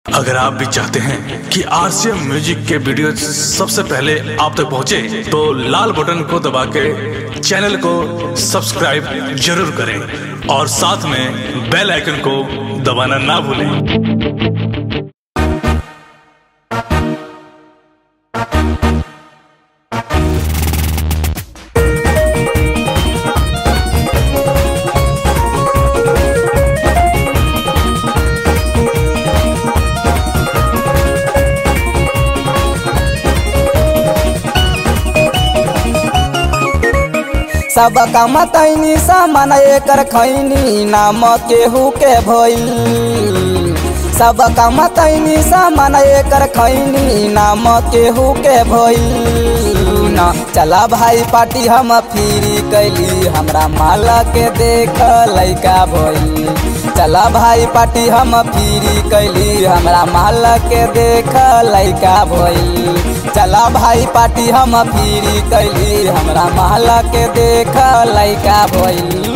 अगर आप भी चाहते हैं कि आरसीएम म्यूजिक के वीडियो सबसे पहले आप तक पहुंचे, तो लाल बटन को दबा के चैनल को सब्सक्राइब जरूर करें और साथ में बेल आइकन को दबाना ना भूलें सब कमतैनी सामान एकर खैनी नाम केहू के भइल सब कमतैनी सामान एकर खैनी नाम केहू के भइल न चला भाई पार्टी हम फिरी कैली हमरा माला के देख लैका भइल चला भाई पार्टी हम फिरी कैली हमरा माला के देख लैका भइल चला भाई पार्टी हम फिरी कैली हमरा महला के देख लैका भइल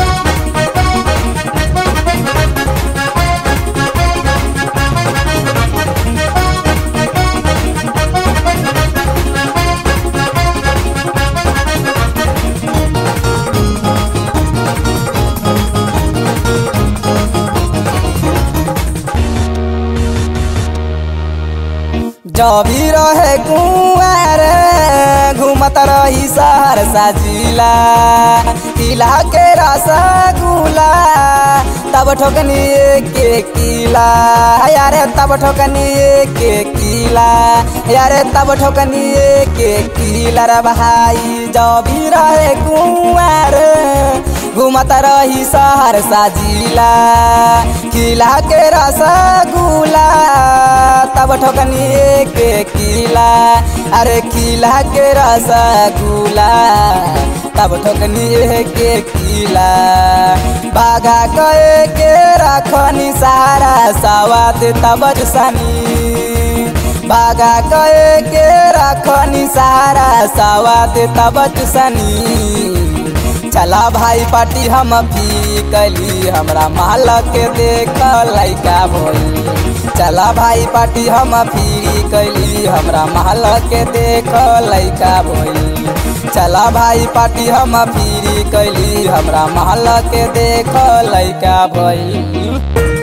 जबी रहे कुआर घूमत रही शहर साजिला किला के रसगुला तब ठोकनी के किला यारे तब ठोकनी के किला यारे तब ठोकनी के किला रे भाई जबी रहे कुआर घूमत रही शहर साजिला किला के रसगुला तब ठोकनी के किला अरे किला के रसगुला तब ठोकनी के किला बागा कहे के रखनी सारा सवाद तब सनी बागा कहे के रखनी सारा सवाद तब सनी चला भाई पार्टी हम भी कैली हमरा माल के देख लैका भइल चला भाई पार्टी हम फिरी कैली हमरा माल के देख लैका भइल चला भाई पार्टी हम फिरी कैली हमरा माल के देख लैका भइल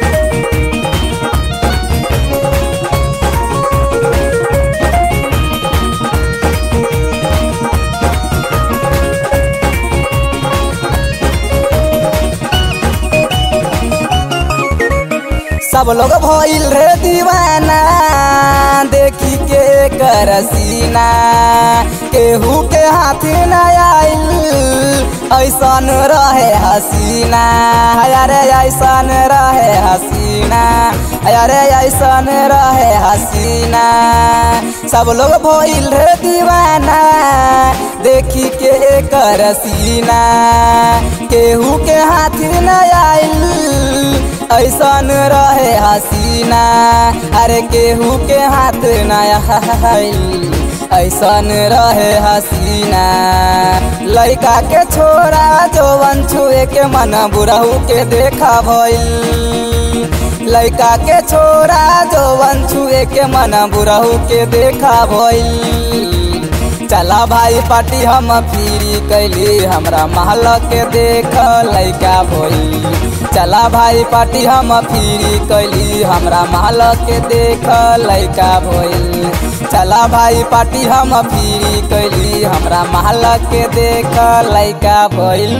सब लोग भइल रे दीवाना देखी के कर सीना केहू के हाथ न आइल ऐसन रहे हसीना अरे ऐसन रहे हसीना अरे ऐसन रहे हसीना सब लोग भइल रे दीवाना देखी के कर सीना केहू के हाथ न आइल ऐसन रहे हसीना अरे केहू के हाथ नया ऐसन रहे हसीना लड़का के छोरा जवन छुए के मन बुढ़ऊ के देखा भइल लड़का के छोरा जवन छुए के मन बुढ़ऊ के देखा भइल चला भाई पार्टी हम फिरी कैली हमरा महल के देख लैका भइल चला भाई पार्टी हम फिरी कैली हमरा महल के देख लैका भइल चला भाई पार्टी हम फिरी कैली हमरा महल के देख लैका भइल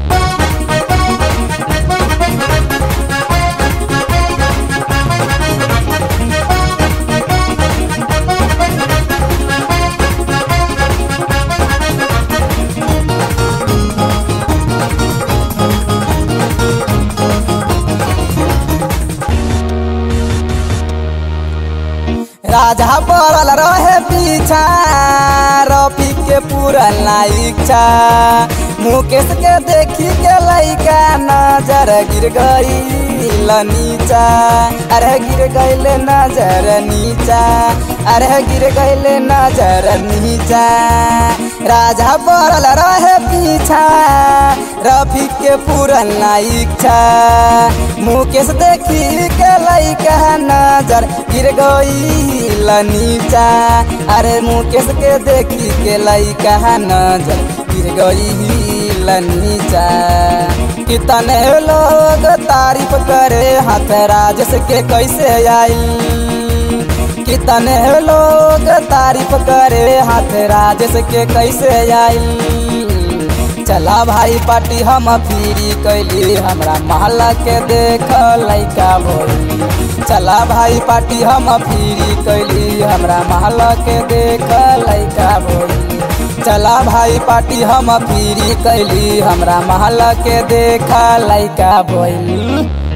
राजा पड़ल रहे पीछा रफी के पूरन इच्छा मुकेश के देखी के लैका नजर गिर गई नीचा अरे गिर गईल नजर नीचा अरे गिर गईल नजर नीचा राजा पड़ल रहे पीछा रफी के पूरन इच्छा मुकेश देखी के लैका नजर गिर गई नीचा अरे मुकेश के देखी के लैका नजर गिर गई नीचा कितने लोग तारीफ करे हाथ राजस के कैसे आइल कितने लोग तारीफ करे हाथ राजस के कैसे आइल चला भाई पार्टी हम फिरी कैली हमरा महला के देख लैका भोली चला भाई पार्टी हम फिरी कैली हमरा महला के देख लैका भोली चला भाई पार्टी हम फिरी कैली हमरा महला के देखा लैका भइल